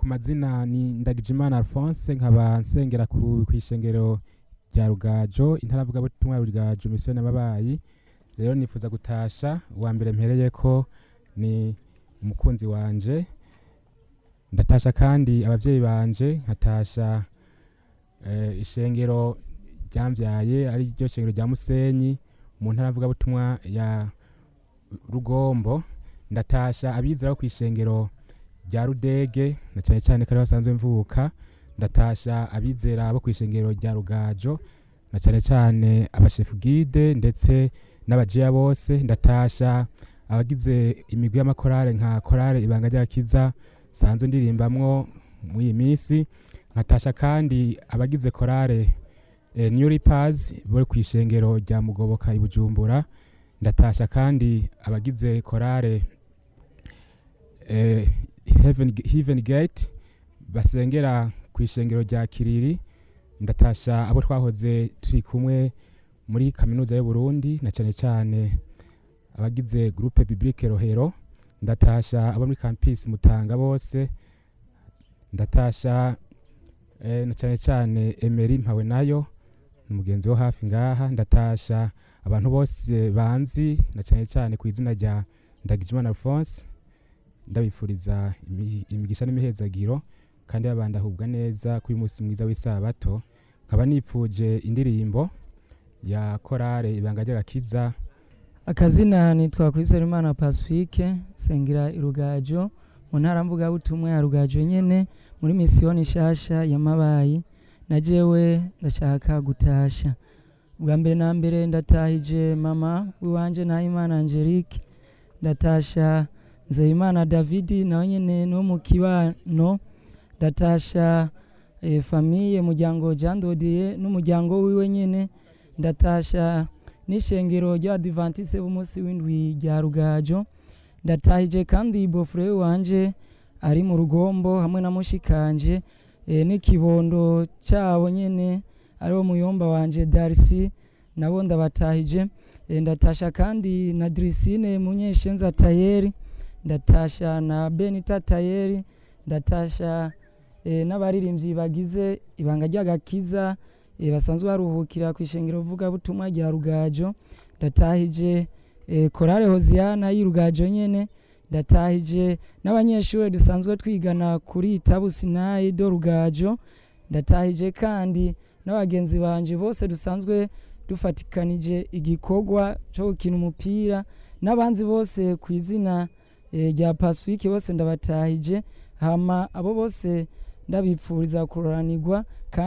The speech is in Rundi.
mazina ni Ndagijimana Alphonse nkaba nsengera ku kw'ishengero rya Rugajo intaravugabutumwa ya Rugajo mission y'ababayi rero nifuza gutasha uwa mbere mpereyeko ni umukunzi wanje ndatasha kandi abavyeyi banje nkatasha eh, ishengero ryamvyaye ari ryo shengero rya Musenyi mu ntaravugabutumwa ya Rugombo ndatasha abizera bo kw'ishengero rya Rudege na cane cane ko ariho basanzwe mvuka ndatasha abizera bo kw'ishengero rya Rugajo na cane cane abashefu guide ndetse n'abajiya bose ndatasha abagize imigwi y'amakorale nka korale ibanga ry'agakiza sanzwe ndirimbamwo mw'iyi minsi nkatasha kandi abagize korale eh, New Reapers bo kw'ishengero rya Mugoboka i Bujumbura ndatasha kandi abagize korale eh, Heaven, Heaven Gate basengera kw'ishengero rya Kiriri ndatasha abo twahoze turi kumwe muri kaminuza y'u Burundi na cane cane abagize groupe biblique Rohero ndatasha abo muri campus Mutanga bose ndatasha eh, na cane cane Emery Mpawe nayo umugenzi wo hafi ngaha ndatasha abantu bose banzi na cane cane ku izina rya Ndagijimana Alphonse ndabifuriza imi- imigisha n'imihezagiro kandi babandahubwa neza kuri uyu munsi mwiza w'isabato nkaba nipfuje indirimbo ya korale ibanga ry'agakiza akazina nitwa Kwizerimana Pacifique sengera irugajo mu ntara mvugabutumwa ya Rugajo nyene muri misiyoni nshasha ya Mabayi na jewe ndashaka gutasha bwa mbere na mbere ndatahije mama wiwanje Nahimana Angelique ndatasha Nzeyimana Davidi nawe nyene no mu kibano ndatasha eh, famiye muryango Jean Dodier n'umuryango wiwe nyene ndatasha n'ishengero ry'abadivantise b'umunsi w'indwi rya rugajo ndatahije kandi bofure wanje ari mu rugombo hamwe na mushikanje e, n'ikibondo cyabo nyene ariwo muyomba wanje darisi nabo ndabatahije e, ndatasha kandi na drisine munyeshenza tayeri ndatasha na benita tayeri ndatasha e, n'abaririmbyi bagize ibanga ry'agakiza e, basanzwe baruhukira ku ishengero vugabutumwa rya rugajo ndatahije e, korale hoziyana y'urugajo nyene ndatahije n'abanyeshuri dusanzwe twigana kuri itabu sinayi do rugajo ndatahije kandi n'abagenzi banje bose dusanzwe dufatikanije igikorwa cyo gukina umupira n'abanzi bose ku izina e, rya pacifique bose ndabatahije hama abo bose ndabipfuriza kuroranirwa kandi